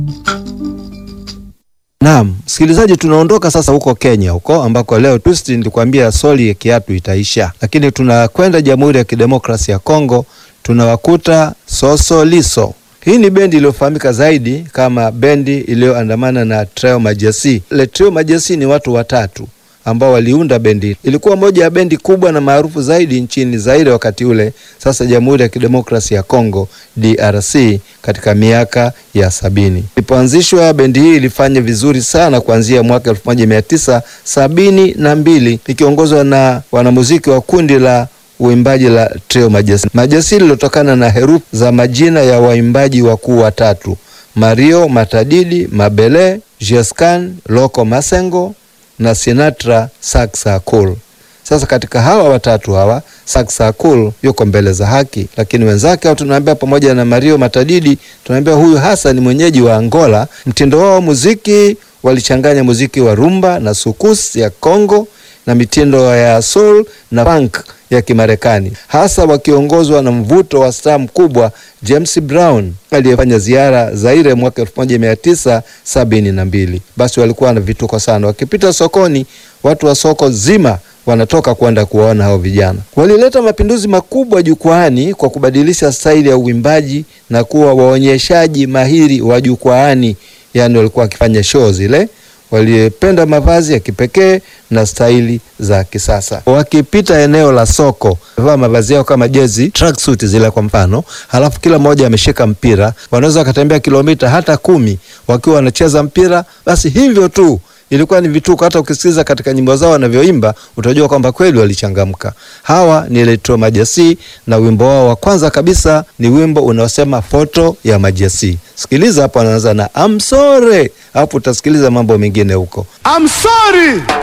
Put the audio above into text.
Naam, msikilizaji, tunaondoka sasa huko Kenya huko ambako leo twist nilikwambia soli ya kiatu itaisha, lakini tunakwenda Jamhuri ya Kidemokrasia ya Kongo, tunawakuta Soso Liso. Hii ni bendi iliyofahamika zaidi kama bendi iliyoandamana na Trio Majesi. Le Trio Majesi ni watu watatu ambao waliunda bendi. Ilikuwa moja ya bendi kubwa na maarufu zaidi nchini Zaire wakati ule, sasa Jamhuri ya Kidemokrasia ya Kongo DRC, katika miaka ya sabini. Ilipoanzishwa bendi hii ilifanya vizuri sana kuanzia mwaka elfu moja mia tisa sabini na mbili ikiongozwa na wanamuziki wa kundi la uimbaji la Trio Majesi. Majesi lilotokana na herufi za majina ya waimbaji wakuu watatu: Mario Matadidi Mabele, Jescan Loko Masengo na Sinatra Saksa Cool. Sasa katika hawa watatu hawa Saksa Cool yuko mbele za haki, lakini wenzake au tunaambia pamoja na Mario Matadidi tunaambia huyu hasa ni mwenyeji wa Angola. Mtindo wao muziki walichanganya muziki wa rumba na sukus ya Kongo na mitindo ya soul na funk ya Kimarekani, hasa wakiongozwa na mvuto wa staa mkubwa James Brown aliyefanya ziara Zaire mwaka elfu moja mia tisa sabini na mbili. Basi walikuwa na vituko sana, wakipita sokoni watu wa soko zima wanatoka kwenda kuwaona hao vijana. Walileta mapinduzi makubwa jukwaani kwa kubadilisha staili ya uimbaji na kuwa waonyeshaji mahiri wa jukwaani, yaani walikuwa wakifanya show zile walipenda mavazi ya kipekee na staili za kisasa. Wakipita eneo la soko, wamevaa mavazi yao kama jezi tracksuit zile kwa mfano, halafu kila mmoja ameshika mpira. Wanaweza wakatembea kilomita hata kumi wakiwa wanacheza mpira. Basi hivyo tu ilikuwa ni vituko. Hata ukisikiliza katika nyimbo zao wanavyoimba utajua kwamba kweli walichangamka. Hawa ni Electro Majasi na wimbo wao wa kwanza kabisa ni wimbo unaosema foto ya Majasi. Sikiliza hapo, anaanza na I'm sorry, hapo utasikiliza mambo mengine huko I'm sorry.